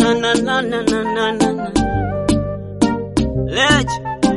na na na na na na na na. Lech.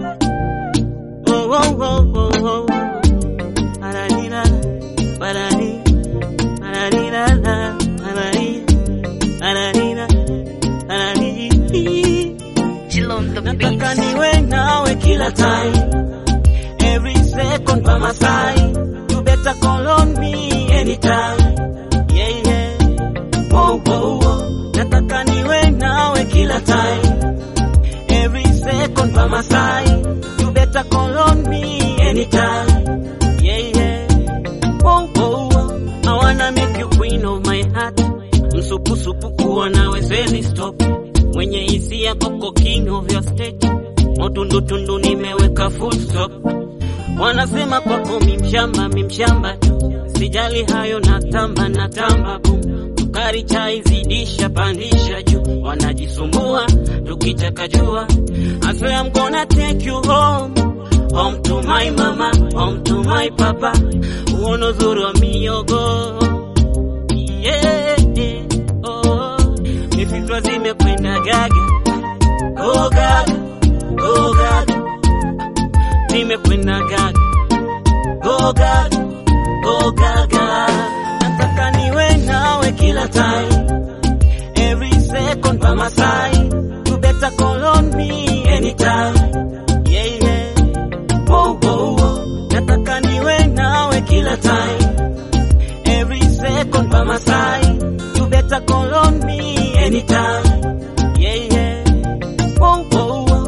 Oh oh oh oh oh. Pararira, parari, pararira, parari, pararira, parari. Chill on the Nataka beat. niwe nawe kila time Every second by my side You better call on me anytime Yeah, yeah Whoa, whoa, whoa Nataka niwe nawe kila time Every second by my side You better call on me anytime Yeah, yeah Whoa, whoa, whoa I wanna make you queen of my heart Msupusupu kuwa nawe siwezi stop Mwenye hisia koko king of your state Motundutundu nimeweka full stop Wanasema kwako mimshamba mimshamba tu Sijali hayo natamba natamba boom Sukari chai zidisha pandisha juu Wanajisumbua tukitaka jua I swear I'm gonna take you home Home to my mama, home to my papa Uono uzuri wa miogo yeah, yeah, oh. Mifichwa zimekwenda gaga Go gaga, go gaga Zimekwenda gaga Go gaga, go gaga Nataka niwe nawe kila time Every second by my side You better call on me anytime Yeah, yeah Whoa, whoa, whoa Nataka niwe nawe kila time Every second by my side You better call on me anytime Yeah, yeah Whoa, whoa, whoa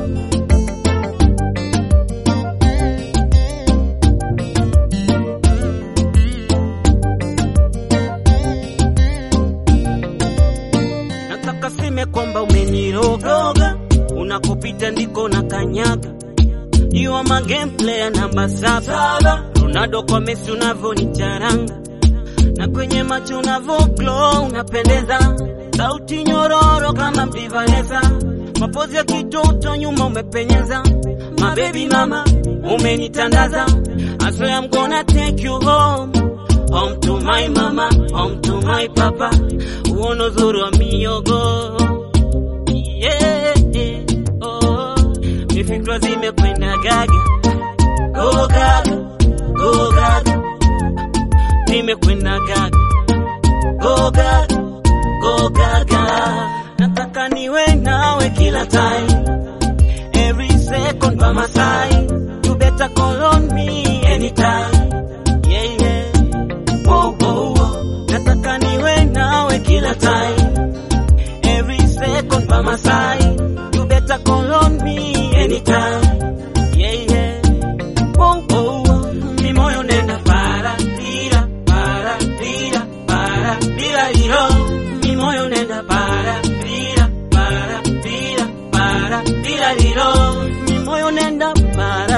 Nataka seme kwamba umeniroga Unakopita ndiko na kanyaga You are my game player namba saba Ronaldo kwa Messi unavyonitaranga na kwenye macho unavyo glow unapendeza, sauti nyororo kama mbivaneza, mapozi ya kitoto nyuma umepenyeza, my baby mama umenitandaza, I swear I'm gonna take you home home to my mama, home to my papa, uono zuri wa miogo yeah, yeah, oh. Mifikra zimekwenda gaga, go gaga, go gaga nimekwenda gaga go gaga go gaga nataka niwe nawe kila time every second by my side you better call on me anytime yeah yeah whoa whoa whoa nataka niwe nawe kila time every second by my side you better call on me anytime yeah yeah whoa whoa whoa mi moyo nenda para tira para tira para tira iro mi moyo nenda para tira para tira para tira iro mi moyo nenda para